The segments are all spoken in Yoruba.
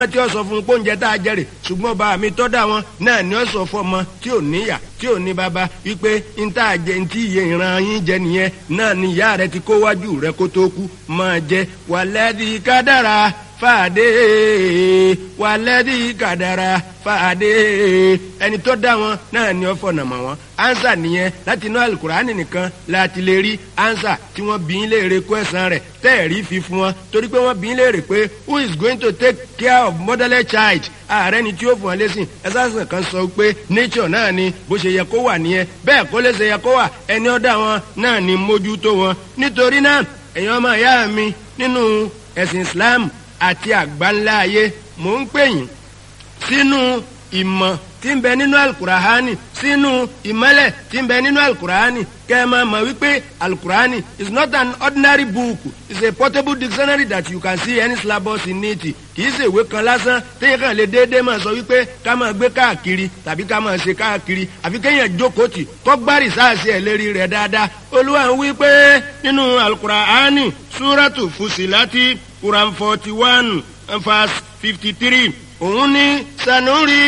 tí ó sọ fún pé oúnjẹ tá a jẹrè ṣùgbọ́n bá mi tọ́ da wọn náà ni ó sọ fún ọmọ tí ò níyà tí ò ní bàbá wípé n tá a jẹ n tí iye ìran yín jẹ nìyẹn náà ni ìyá rẹ ti kó wájú rẹ kó tó kú máa jẹ wàlẹ́dì kádàrà fàdé wàlẹ́dì kádàrà fàdé ẹni tó dá wọn náà ni ó fọ̀nà mọ̀ wọn ansa nìyẹn láti inú alukurani nìkan láti lè rí ansa tí wọ́n bí léèrè kó ẹ̀sán rẹ̀ tẹ́ẹ̀rí fi fún wọn torí pé wọ́n bí léèrè pé who is going to take care of motherless child ààrẹ ni tí ó fún ọ lẹ́sìn ẹ̀sán kan sọ pé nature náà ni bó ṣe yẹ kó wà nìyẹn bẹ́ẹ̀ kó lè ṣe yẹ kó wà ẹni ó dá wọn náà ni mójútó wọn nítorí náà ẹ̀yin ọmọ ìyá mi nínú ẹ̀sìn Islam àti àgbáńlá ayé mò ń pè yín sínú ìmọ̀ tí ń bẹ nínú alukurahani sínú ìmọ́lẹ̀ tí ń bẹ nínú alukurahani kẹ́ ẹ máa mọ̀ wípé alukurahani is not an ordinary book it's a portable dictionary that you can see any syllabus in it kì í ṣe ìwé kan lásán téèyàn kàn lè déédéé máa sọ wípé ká máa gbé káàkiri tàbí ká máa ṣe káàkiri àfi kéèyàn jókòó tì kó gbárì sáàsì ẹ̀ lérí rẹ̀ dáadáa olúwa ń wí pé nínú alukurahani súrátù fusilati quran forty one verse fifty three òun ní sanuri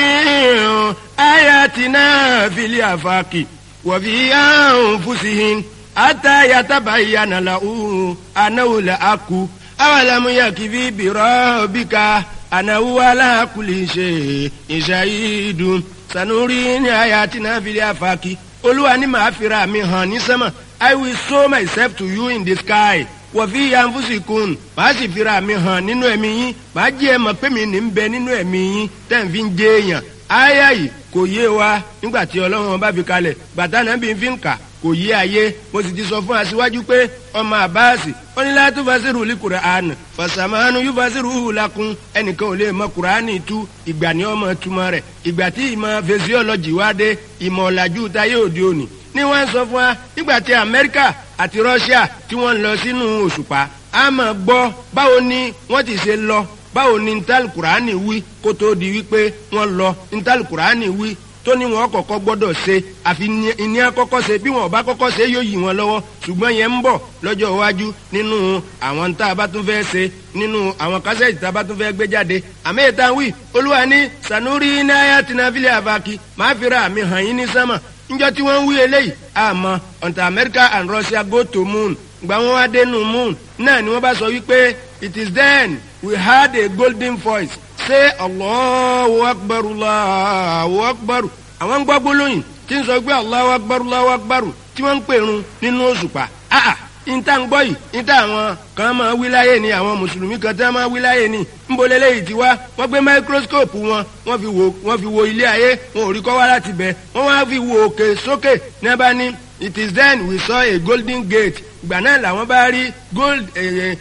ayatina fili afaki wàfi anfusihin ata yatabayyana lahu anahu la aku awalamu yakifi birobika anahu ala kulli shay'in shahidun sanuri ní ayatina fili afaki olúwa ní màá fira mi hàn ní sẹ́mà i will show myself to you in the sky wọ̀fí yanfusikun màá sì fira mi hàn nínú ẹ̀mí yín màá jẹ́ ẹ mọ̀ pé mi ní ń bẹ nínú ẹ̀mí yín tẹ̀ ń fi ń jẹ́ èèyàn áyà yìí kò yé wa nígbà tí ọlọ́run bá fi kalẹ̀ bàtà náà bí n fi ń kà kò yé ayé mo sì ti sọ fún aṣíwájú pé ọmọ àbáàsì ó ní láti fasiru li Qur'an fasamanu yóò fasiru lakun ẹnìkan ò lè mọ Qur'ani tú ìgbà ní ọmọ túmọ̀ rẹ̀ ìgbà tí ìmọ̀ fesiọ́lọ́jì wá dé ìmọ̀ ọ̀làjú táyé òde òní ni wọ́n sọ fún wa nígbà tí Amẹ́ríkà àti Russia tí wọ́n lọ sínú òṣùpá a máa gbọ́ báwo ni wọ́n ti ṣe lọ báwo ni ntàlù kùránì wí kó tó di wípé wọ́n lọ ntàlù kùránì wí tó ní wọn kọ́kọ́ gbọ́dọ̀ ṣe àfi ìní àkọ́kọ́ ṣe bí wọn ò bá kọ́kọ́ ṣe yóò yí wọn lọ́wọ́ ṣùgbọ́n yẹn ń bọ̀ lọ́jọ́ iwájú nínú àwọn tá a bá tún fẹ́ ṣe nínú àwọn kásẹ̀tì tá a bá tún fẹ́ gbé jáde àmì ìta wí olúwa ní sanuri náírà tìǹbìlì àbákí máa fi ra àmì hàn yín ní sánmà njọ tí wọ́n ń wí eléyìí àmọ́ until America and Russia go to moon gba wọn wá dénú moon náà ni wọ́n bá sọ wípé it is then we heard a golden voice say Allahu akbar Allahu akbar àwọn ń gbọ́ gbólóyìn tí ń sọ pé Allahu akbar Allahu akbar tí wọ́n ń pèrun nínú òṣùpá ah níta ń gbọ́ yìí níta àwọn kan máa wí láyé ni àwọn mùsùlùmí kan tí wọ́n máa wí láyé ni ńbọ̀lẹ́ lẹ́yìn tí wá wọ́n gbé máíkróskóòpù wọn wọ́n fi wo wọ́n fi wo ilé ayé wọn ò rí kọ́ wá láti bẹ̀ wọ́n wá fi wo òkè sókè ní ẹ bá ní it is then we saw a golden gate ìgbà náà làwọn bá rí gold eh,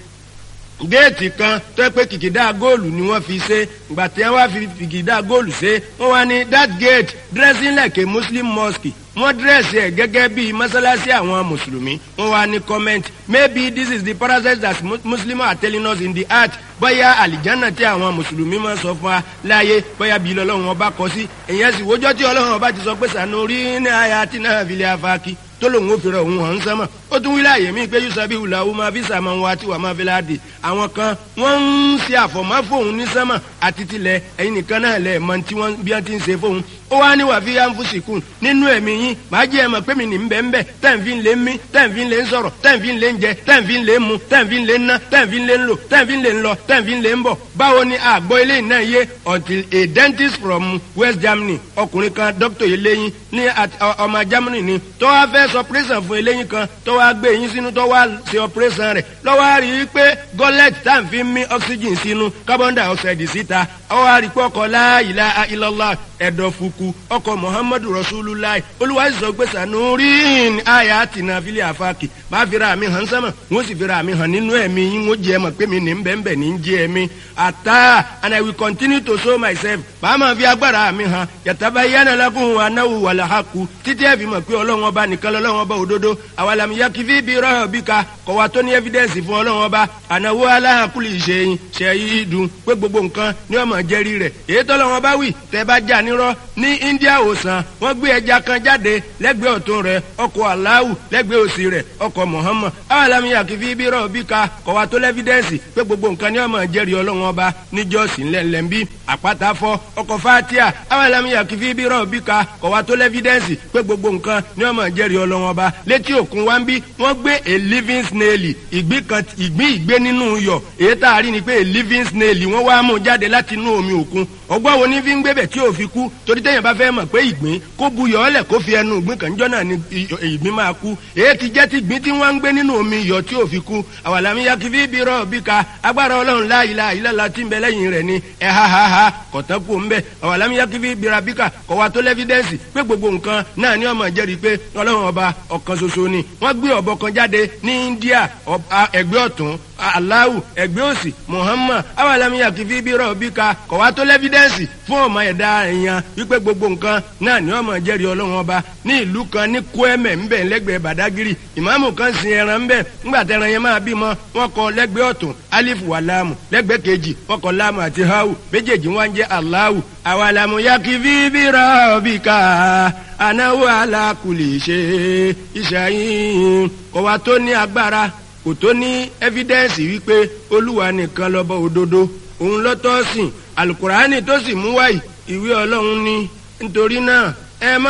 géètì kan tó pé kìkìdá góòlù ni wọ́n fi ṣe ìgbà tí wọ́n fi kìkìdá góòlù ṣe wọ́n wá ní that gate dressing like a muslim mosque wọ́n dírẹ́sì ẹ̀ gẹ́gẹ́ bí mọ́sálásí àwọn mùsùlùmí wọ́n wá ní comment maybe this is the process that muslims are telling us in the heart bóyá àlìjánà tí àwọn mùsùlùmí máa sọ fún wa láàyè bóyá bí lọ́lọ́run ọba kọ sí èyàn sì wójọ́ tí ọlọ́run ọba ti sọ pé sànúrí ní àyà tí náà fi lè afáàkì tó lòun ò fèrè òun hàn sánmà ó tún wílẹ̀ àyè mí pé yusabi wùlàwù máa fi sàmà wá tí wà máa fi láàdì àwọn kan wọ́n ń ṣe àfọ̀mọ́ fóun ní sánmà àti tilẹ̀ ẹ̀yin nìkan náà lẹ̀ mọ tí wọ́n bí wọ́n ti ń ṣe fóun ó wá ní wàá fi yá ń fún sìkún nínú ẹ̀mí yín màá jẹ́ ẹ̀mọ̀ pé mi ní bẹ́ẹ̀ bẹ́ẹ̀ tẹ́ǹfì ń lé mí tẹ́ǹfì ń lé ń sọ̀rọ̀ tẹ́ǹfì ń lé ń jẹ tẹ́ǹfì ń lé ń mu tẹ́ǹfì ń lé ń ná tẹ́ǹfì ń lé ń lò tẹ́ǹfì ń lé ń lọ tẹ́ǹfì ń lé ń bọ̀ báwo ni àgbọ̀ eléyìí náà yé until a dentist from West Germany ọkùnrin kan doctor eléyìn ní ọmọ Germany ni tó wá fẹ́ sọ operation fún eléyìn kan tó wá gbé eyín sínú tó wá ṣe operation rẹ̀ lọ́wọ́ á rí i pé gọ́lẹ́tì tá à ń fi mí oxygen sínú carbon dioxide síta ọwọ́ á rí i pé ọkọ̀ la ilaha illallah ẹ̀dọ̀fùkù ọkọ̀ muhammadu rasulullah olúwa sọ pé sanurin aya tina fili afaki bá fira mi hàn sánmà wọ́n sì fira mi hàn nínú ẹ̀mí yín wọ́n jẹ́ ẹ mọ̀ pé mi ní bẹ́ẹ̀nbẹ́ẹ̀ ní jẹ́ ẹ̀mí ata and i will continue to show myself bá a máa fi agbára mi hàn yàtàbá yánà lakum anáwó wàlàhàkù títí ẹ̀ fi mọ̀ pé ọlọ́run ọba nìkan lọ́lọ́run ọba òdodo àwàlàmì yá yakifi bi rabbika kọ̀ wá tó ní evidence fún ọlọ́run ọba ànáwó aláhàkúlì ìṣẹ̀yìn ṣẹ̀yìn dùn pé gbogbo nǹkan ní ọmọ jẹ́rí rẹ̀ èyí tọ́lọ́run ọba wì tẹ́ bá jà nírọ́ ní India òsàn wọ́n gbé ẹja kan jáde lẹ́gbẹ̀ẹ́ ọ̀tún rẹ̀ ọkọ̀ aláwù lẹ́gbẹ̀ẹ́ òsì rẹ̀ ọkọ̀ Muhammad awàlámi yakifi bi rabbika kọ̀ wá tó lẹ́fídẹ́ǹsì pé gbogbo nǹkan ní ọmọ jẹ́rí ọlọ́run ọba níjọ́sí ńlẹ̀ńlẹ̀ bí àpáta fọ́ ọkọ̀ fatia awàlámi yakifi bi rabbika kọ̀ wá tó lẹ́fídẹ́ǹsì pé gbogbo nǹkan ní ọmọ jẹ́rí ọlọ́run ọba létí òkun wa ń bí wọ́n gbé a living snail ìgbín kan ìgbín ìgbé nínú iyọ̀ èyí tá a rí ni pé a living snail wọ́n wá mú jáde láti inú omi òkun ọgbọ́n wo ní fi ń gbébẹ̀ tí ò fi kú torí téèyàn bá fẹ́ mọ̀ pé ìgbín kó bu yọ̀ ọ́lẹ̀ kó fi ẹnu ìgbín kan jọ́ náà ni ìgbín máa kú èyí ti jẹ́ ti ìgbín tí wọ́n ń gbé nínú omi iyọ̀ tí ò fi kú àwàlámi yakifi bí rọ̀ bí ka agbára ọlọ́run la ilaha illallah tí ń bẹ lẹ́yìn rẹ̀ ni ẹ̀ ha ha ha kọ̀tán kú ń bẹ àwàlámi yakifi bí rabika kọ̀ wá tó lẹ́fídẹ́ǹsì pé gbogbo nǹkan náà ni ọmọ jẹ́rìí pé ọlọ́run ọba ọ̀kan ṣoṣo ni wọ́n gbé ọ̀bọ kan jáde ní India ẹgbẹ́ ọ̀tún aláwù ẹgbẹ́ òsì Muhammad awàlámi yakifi bí rọ̀ bí ka kọ̀ wá tó lẹ́fídẹ́ǹsì fún ọmọ ẹ̀dá èèyàn wípé gbogbo nǹkan náà ni ọmọ jẹ́rìí ọlọ́run ọba ní ìlú kan ní Kwẹ́mẹ̀ ńbẹ̀ lẹ́gbẹ̀ẹ́ Badagiri ìmáàmù kan sin ẹran ńbẹ̀ ńgbà tẹran yẹn máa bímọ wọn kọ lẹ́gbẹ̀ẹ́ ọ̀tún alifu wà láàmù lẹ́gbẹ̀ẹ́ kejì wọn kọ láàmù àti hawu méjèèjì wọn jẹ́ aláwù awàlámù yakifi bí rọ̀ bí ka anáwó alákùlì ṣe ìṣàyìn kọ̀wá tó ní agbára kò tó ní ẹ́fídẹ́ǹsì wípé olúwa nìkan lọ́bọ̀ òdodo òun lọ́tọ́ sìn alukurani tó sì mú wáyì ìwé ọlọ́run ní nítorí náà ẹ má